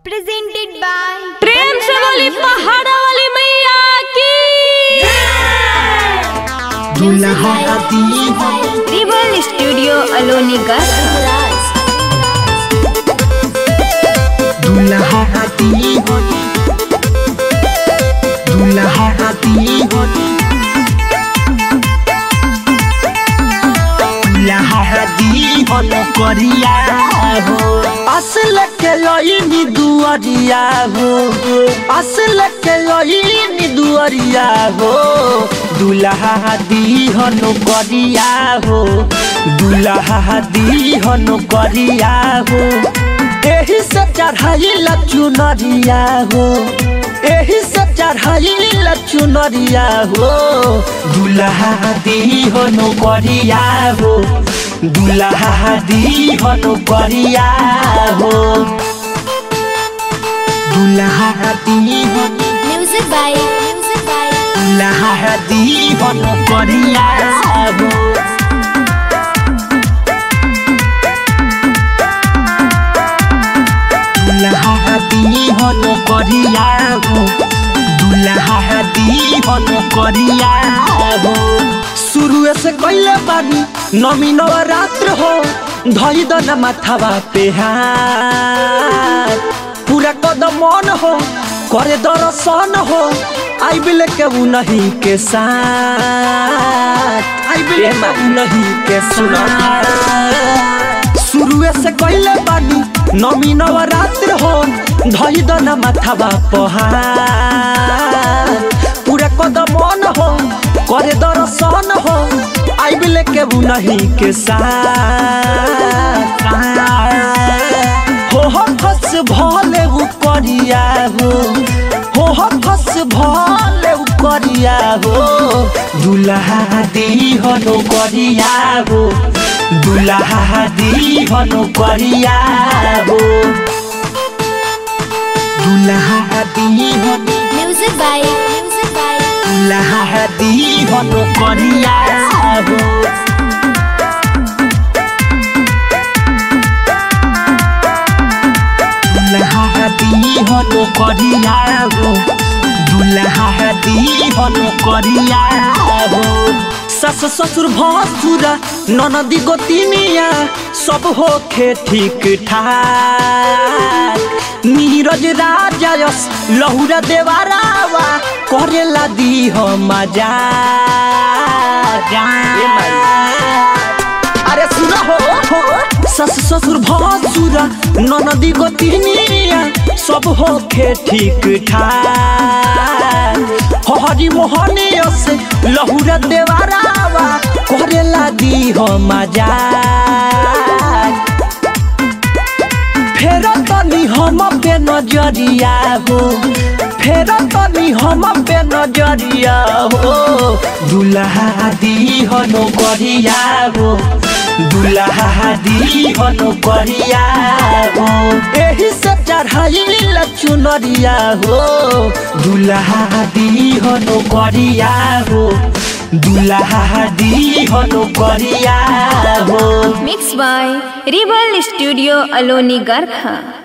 presented by प्रेम से बोली पहाड़ा वाली मैया की दुल्हा दी Tribal Studio Aloni Garkha. दुल्हा दी दुल्हा दी दुल्हा दी हन करिया हो असल के लईनी दुअरिया हो असल के लईनी दुअरिया हो दुल्हा दी हन करिया हो दुल्हा दी हन करिया हो एही से चढ़ाई चुनरिया हो एही से चढ़ाई चुनरिया हो दुल्हा दी हो नौकरिया हो दुल्हा दी हो नौकरिया हो दुल्हा दी हो Music by Music by दुल्हा दी हो नौकरिया हो दुल्हा दी हो नौकरिया हो दुल्हा दी हो नौकरिया हो शुरू से कैले बानी नमी नवरात्र हो धई दन माथावा पे हाथ पूरा कदम मन हो करे दर्शन हो आई बिल के उ नहीं के साथ आई बिल के उ नहीं के साथ शुरुए से कैले बानी नमी नवरात्र हो धई दन माथावा पहाड़ पूरा कदम मन हो करे दर्शन हो आई बिल के उ नहीं के साथ हो हो फस भले उ करिया हो हो हो फस भले उ करिया हो दुल्हा दी हो नो करिया हो दुल्हा दी हो नो करिया हो दुल्हा दी हो Music by Music by दुल्हा दी हो नो करिया हो दुल्हा दी हो नो करिया हो दुल्हा दी हो नो करिया हो सस ससुर भसुरा ननदी गोतिनिया सब होखे ठीक ठाक नीरज राजा यस लहुरा देवारावा करेला दी हो मजा अरे सुना हो हो सस ससुर भसुर ननदी गोतिनिया सब होखे ठीक ठाक हरी मोहनिया से लहुरा देवारावा करेला दी हो मजा फेर तनी हम पे नजरिया हो फेर तनी हम पे नजरिया हो दुल्हा दी हो नो करिया हो दुल्हा दी हो नो करिया हो एही से चढ़ाई चुनरिया हो दुल्हा दी हो नो करिया हो दुल्हा दी हो नो करिया हो Mixed by Tribal Studio Aloni Garkha.